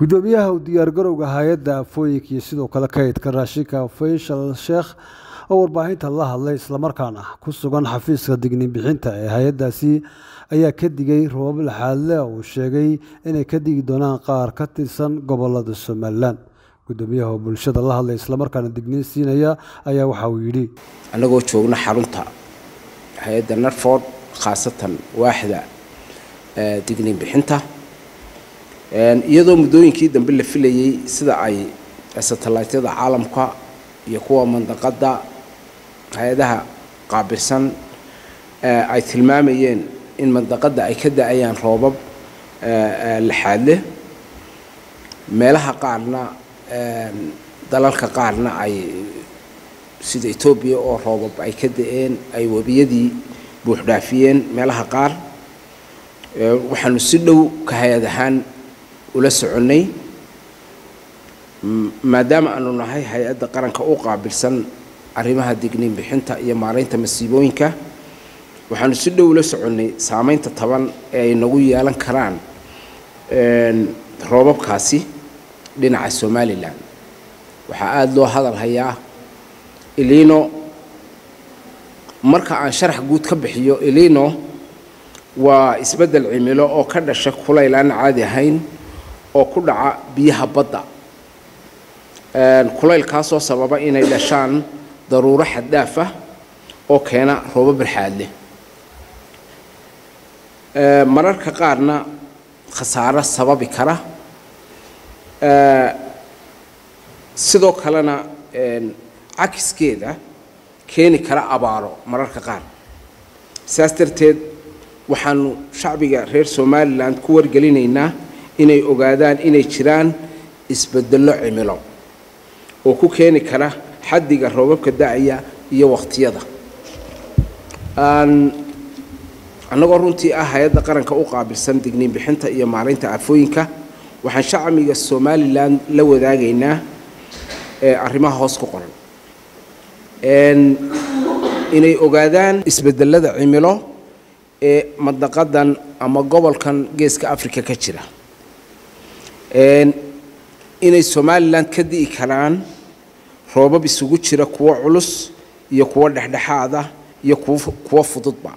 gudoomiyaha u diyaargarowga hay-adda afooyinka iyo sidoo kale kaydka raashinka faysal sheekh oo warbaahinta la hadlay islamarkaana ku sugan xafiiska digniin bixinta ee hay-addaasi ayaa ka digay roobab laxaadle uu sheegay inay ka digi doonaan qaar ka tirsan gobolada somalilan gudoomiyaha oo bulshada la hadlay islamarkaana digniin siinaya ayaa waxa uu yidhi annagoo joogna xarunta hay-adda narford khaasatan waaxda digniin bixinta iyadoo muddooyinkii dambe la filayey sida ay satellaytyada caalamka iyo kuwa mandaqadda hay-adaha qaabilsan ay tilmaamayeen in mandaqadda ay ka da-ayaan roobab laxaadle meelaha qaarna dalalka qaarna ay sida etoobiya oo roobab ay ka da-een ay webiyadii buuxdhaafiyeen meelaha qaar waxaanu si dhow ka hay-ad ahaan ula soconnay maadaama aanu nahay hay-adda qaranka u qaabilsan arrimaha digniin bixinta iyo maaraynta masiibooyinka waxaanu si dhow ula soconnay saameynta taban ee ay nagu yeelan karaan roobabkaasi dhinaca somalilan waxaa aada loo hadal hayaa ilino marka aan sharax guud ka bixiyo ilino waa isbeddel cimilo oo ka dhasha kulayl aan caadi ahayn oo ku dhaca biyaha badda kulaylkaasoo sababa inay dhashaan daruuro xaddaaf ah oo keena roobo barxaadleh mararka qaarna khasaaro sababi kara sidoo kalena cakiskeeda keeni kara abaaro mararka qaar saas darteed waxaanu shacbiga reer somalilan ku wargelinaynaa inay ogaadaan inay jiraan isbedello cimilo oo ku keeni kara xaddiga roobabka da-aya iyo wakhtiyada annagoo runtii ah hay-adda qaranka u qaabilsan digniin bixinta iyo maaraynta aafooyinka waxaan shacbiga somalilan la wadaagaynaa arrimaha hoos ku qoran inay ogaadaan isbedelada cimilo ee mandaqadan ama gobolkan geeska africa ka jira inay somalilan ka di'i karaan roobab isugu jira kuwo culus iyo kuwo dhexdhexaad ah iyo kuwo fududba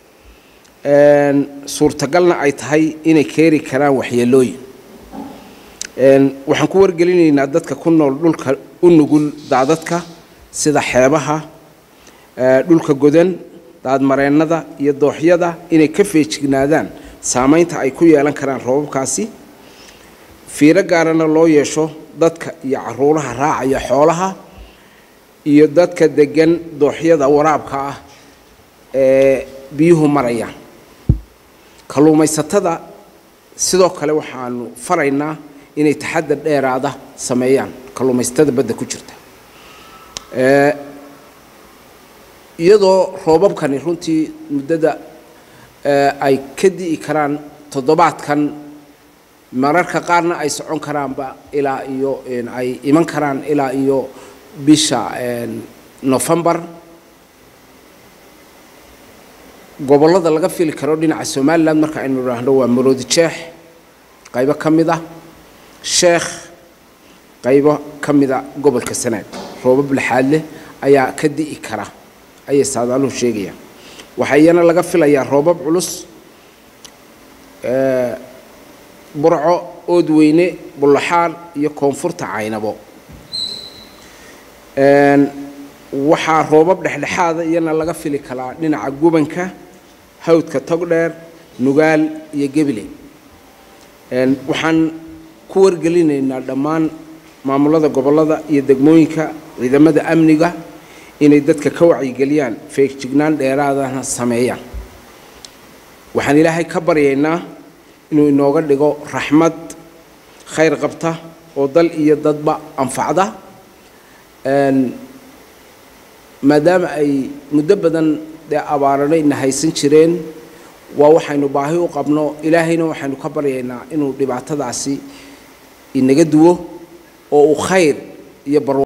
suurtagalna ay tahay inay keeni karaan waxyeelooyin waxaan ku wargelinaynaa dadka ku nool dhulka u nugul daadadka sida xeebaha dhulka godan daadmareennada iyo dooxyada inay ka feejignaadaan saameynta ay ku yeelan karaan roobabkaasi fiiro gaarana loo yeesho dadka iyo caruuraha raacaya xoolaha iyo dadka degan dooxyada waraabka ah ee biyuhu maraya kalluumaysatada sidoo kale waxaanu faraynaa inay taxadar dheeraada sameeyaan kalluumaysatada badda ku jirta iyadoo roobabkani runtii muddada ay ka di'i karaan toddobaadkan mararka qaarna ay socon karaanba ilaa iyo ay iman karaan ilaa iyo bisha nofembar gobollada laga fili karo dhinaca somalilan marka aynu idhaahno waa maroodi jeex qaybo ka mid ah sheekh qaybo ka mida gobolka sanaag roobab laxaadleh ayaa ka di'i kara ayay saadaaluhu sheegayaan waxaa iyana laga filayaa roobab culus burco oodweyne bullaxaar iyo koonfurta caynabo waxaa roobab dhexdhexaada iyana laga fili karaa dhinaca gubanka hawdka togdheer nugaal iyo gebile waxaan ku wargelinaynaa dhammaan maamulada gobollada iyo degmooyinka ciidamada amniga inay dadka ka wacyigeliyaan feegjignaan dheeraadana sameeyaan waxaan ilaahay ka baryaynaa inuu inooga dhigo raxmad khayr qabta oo dal iyo dadba anfacda maadaama ay muddo badan dee abaarana ina haysan jireen waa waxaynu baahi u qabno ilaahayna waxaynu ka baryaynaa inuu dhibaatadaasi inaga duwo oo uu khayr iyo bar